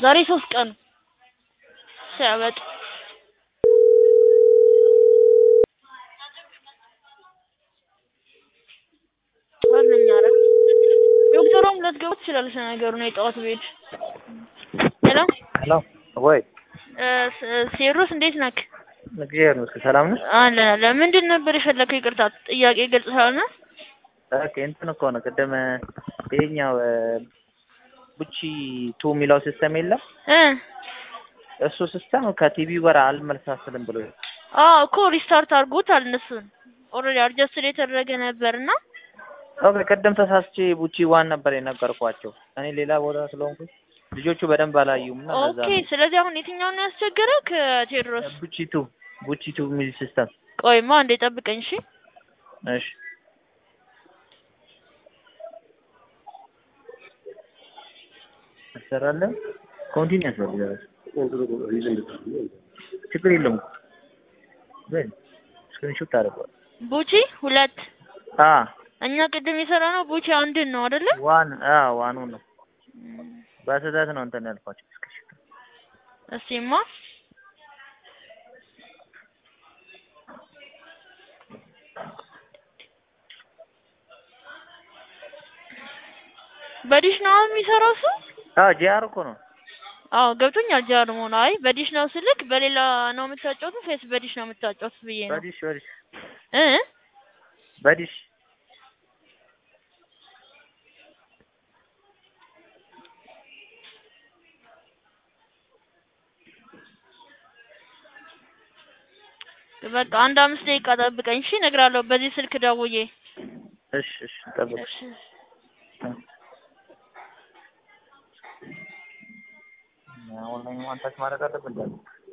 ዛሬ ሶስት ቀኑ ሲያበጥ ዋለኛ ኧረ ዶክተሯም ልትገባ ትችላለች ለነገሩ ነው የጠዋት ብሄድ ሄሎ ሄሎ ወይ እ ስ- ሴሮስ እንዴት ነክ እግዚአብሔር ይመስገን ሰላም ነሽ? አለ ለምንድን ነበር የፈለከው ይቅርታ ጥያቄ ግልጽ ስላልሆነ ኦኬ እንትን እኮ ነው ቅድም ይሄኛው ቡቺ ቱ የሚለው ሲስተም የለም እ እሱ ሲስተም ከቲቪው ጋር አልመልሳስልም ብሎ አዎ እኮ ሪስታርት አድርጎታል እነሱን ኦልሬዲ አድጀስትድ የተደረገ ነበርና ኦኬ ቅድም ተሳስቼ ቡቺ ዋን ነበር የነገርኳቸው እኔ ሌላ ቦታ ስለሆንኩኝ ልጆቹ በደንብ አላዩም እና ለዛ ኦኬ ነው ስለዚህ አሁን የትኛውን ነው ያስቸገረው ከቴዎድሮስ ቡቺ ቱ ቡቺ ቱ የሚል ሲስተም ቆይማ እንዴ ጠብቀኝ እሺ እሺ ትሰራለህ ኮንቲኒው ያስፈልጋል ችግር የለውም ግን ስክሪንሾት ታደርገዋል ቡቺ ሁለት አ እኛ ቅድም የሰራ ነው ቡቺ አንድን ነው አይደለ ዋን አ ዋኑ ነው በስህተት ነው እንትን ያልኳቸው ስክሪንሾት እስኪማ በዲሽ ነው የሚሰራው እሱ አ ጂአር እኮ ነው አዎ ገብቶኛል ጃር መሆኑ አይ በዲሽ ነው ስልክ በሌላ ነው የምታጫወቱት ወይስ በዲሽ ነው የምታጫወቱት ብዬ ነው በዲሽ በዲሽ እ በዲሽ በቃ አንድ አምስት ደቂቃ ጠብቀኝ እሺ እነግርሃለሁ በዚህ ስልክ ደውዬ እሺ እሺ ጠብቅ እሺ አሁን ላይ ማንታች ማድረግ አለብን